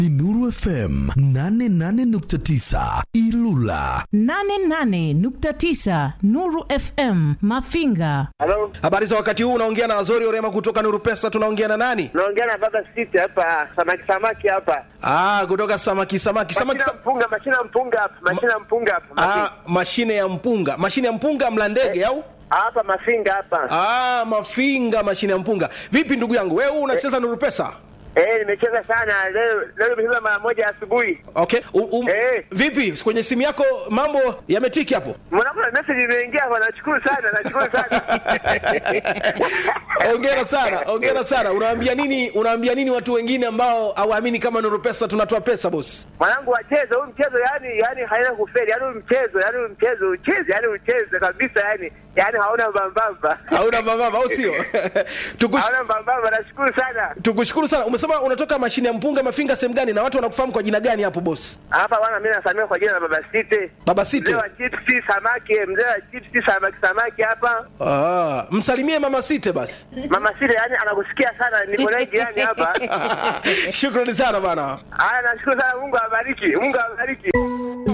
ni Nuru FM 88.9 Ilula. 88.9 Nuru FM Mafinga. Halo, Habari za wakati huu, unaongea na Azori Orema kutoka Nuru Pesa. Tunaongea na nani? naongea na baba Siti hapa, samaki samaki hapa, Ah, kutoka samaki samaki samaki. mashina Sa mpunga, mashina mpunga hapa, mashina mpunga hapa, ah, Mafinga. mashine ya mpunga, mashine ya mpunga mla ndege au? hapa Mafinga hapa. Ah, mafinga, mashine ya mpunga. Vipi ndugu yangu, wewe unacheza Nuru Pesa? Eh, nimecheza sana leo, leo nimecheza mara moja asubuhi. Okay. U, um, Eh. Vipi kwenye simu yako mambo yametiki hapo? Mwanangu na message imeingia hapa, nashukuru sana, nashukuru sana. Hongera sana, hongera sana. Unaambia nini? Unaambia nini watu wengine ambao hawaamini kama Nuru Pesa tunatoa pesa boss? Mwanangu wacheze huu mchezo, yani yani haina kufeli, yani huu mchezo, yani huu mchezo ucheze, yani ucheze kabisa, yani yani hauna mbambamba, Hauna mababa au sio? Tukush, hauna mbambamba. Nashukuru sana. tukushukuru sana. Umesema unatoka mashine ya mpunga mafinga sehemu gani na watu wanakufahamu kwa jina gani hapo boss? Hapa bwana, mimi nasamia kwa jina la baba Siti. Baba Mzee Site. wa chipsi samaki, mzee wa chipsi samaki samaki hapa. Ah, msalimie mama Site basi. Mama Sile yani anakusikia sana, niko naye jirani hapa. Shukrani sana bana. Haya, nashukuru sana, Mungu awabariki, Mungu awabariki.